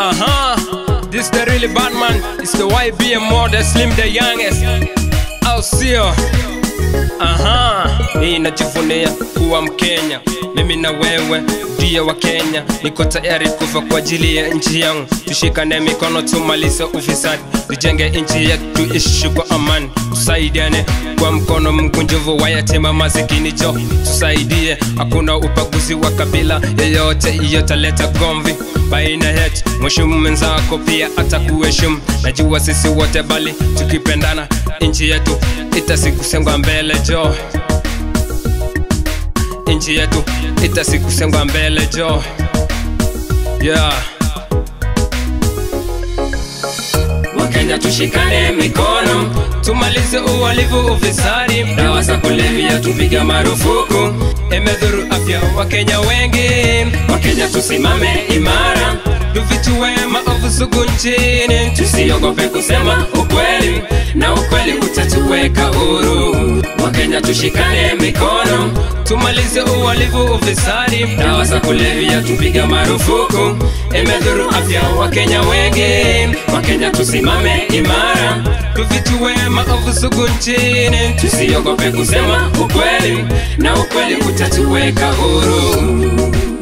Uh-huh. This the really bad man. It's the YBM more the slim the youngest. Au sio? Aha, hii najivunia kuwa Mkenya, mimi na wewe ndio wa Kenya. Niko tayari kufa kwa ajili ya nchi yangu, tushikane mikono tumalize ufisadi, tujenge nchi yetu, tuishi kwa amani, tusaidiane kwa mkono mkunjufu wa yatima masikini, jo tusaidie, hakuna ubaguzi wa kabila yeyote, iyotaleta gomvi baina yetu. Mheshimu mwenzako pia atakuheshimu, najua sisi wote bali tukipendana nchi yetu itasikusengwa mbele jo nchi yetu itasikusengwa mbele jo yeah. Wakenya tushikane mikono, tumalize uhalifu, ufisadi, dawa za kulevya tupiga marufuku, imedhuru afya Wakenya wengi. Wakenya tusimame imara, tufichue maovu sugu nchini, tusiogope kusema ukweli na ukweli utatuweka huru. Wakenya tushikane mikono, tumalize uhalifu, ufisadi, dawa za kulevya tupiga marufuku, imedhuru afya Wakenya wengi. Wakenya tusimame imara, tufichue maovu sugu nchini, tusiogope kusema ukweli na ukweli utatuweka huru.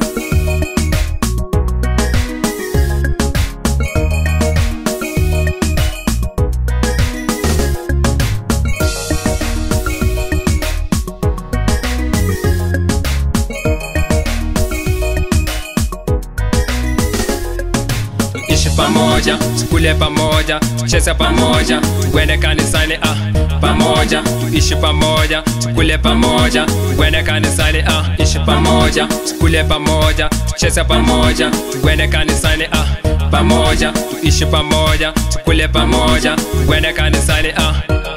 tuishi pamoja, tukule pamoja, tucheze pamoja, tuende kanisani ah, pamoja, tuishi pamoja, tukule pamoja, tuende kanisani ah, ishi pamoja, tukule pamoja, tucheze pamoja, tuende kanisani ah, pamoja, tuishi pamoja, tukule pamoja, tuende kanisani ah.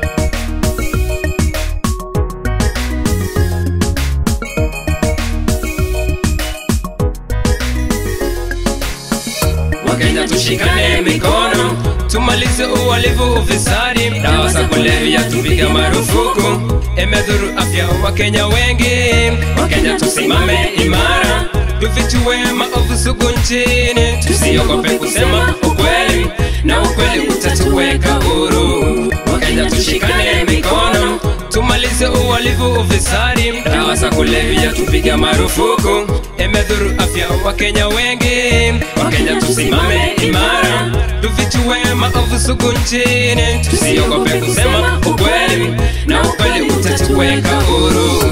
Wakenya tushikane mikono, tumalize uhalifu, ufisadi, dawa za kulevya tupiga marufuku, imedhuru afya Wakenya wengi. Wakenya tusimame imara, tufichue maovu sugu nchini, tusiogope kusema ukweli na ukweli utatuweka huru. Wakenya tushikane mikono, tumalize uhalifu, ufisadi, dawa za kulevya tupiga marufuku, imedhuru afya Wakenya wengi. Wakenya tusimame imara, tufichue maovu sugu nchini, tusiogope kusema ukweli na ukweli utatuweka huru.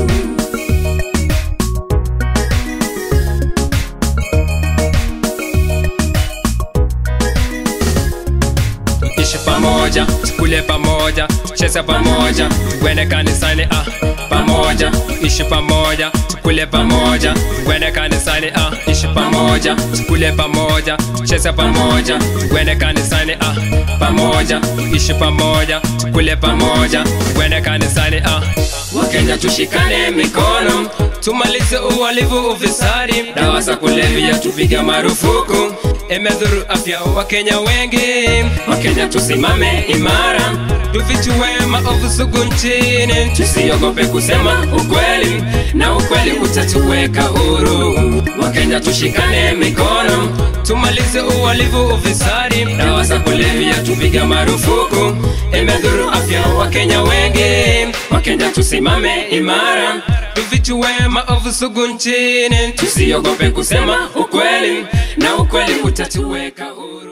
tuishi pamoja, tukule pamoja, tucheze pamoja, tuende kanisani ah, pamoja, tuishi pamoja, tukule pamoja, tuende kanisani ah, ishi pamoja, tukule pamoja, tucheze pamoja, tuende kanisani ah, pamoja, tuishi pamoja, tukule pamoja, tuende kanisani ah. Wakenya tushikane mikono, tumalize uhalifu, ufisadi, dawa za kulevya tupiga marufuku, imedhuru afya Wakenya wengi. Wakenya tusimame imara, tufichue maovu sugu nchini, tusiogope kusema ukweli na ukweli utatuweka huru. Wakenya tushikane mikono, tumalize uhalifu, ufisadi, dawa za kulevya tupiga marufuku, imedhuru afya Wakenya wengi. Wakenya tusimame imara, tufichue maovu sugu nchini, tusiogope kusema ukweli na ukweli utatuweka huru.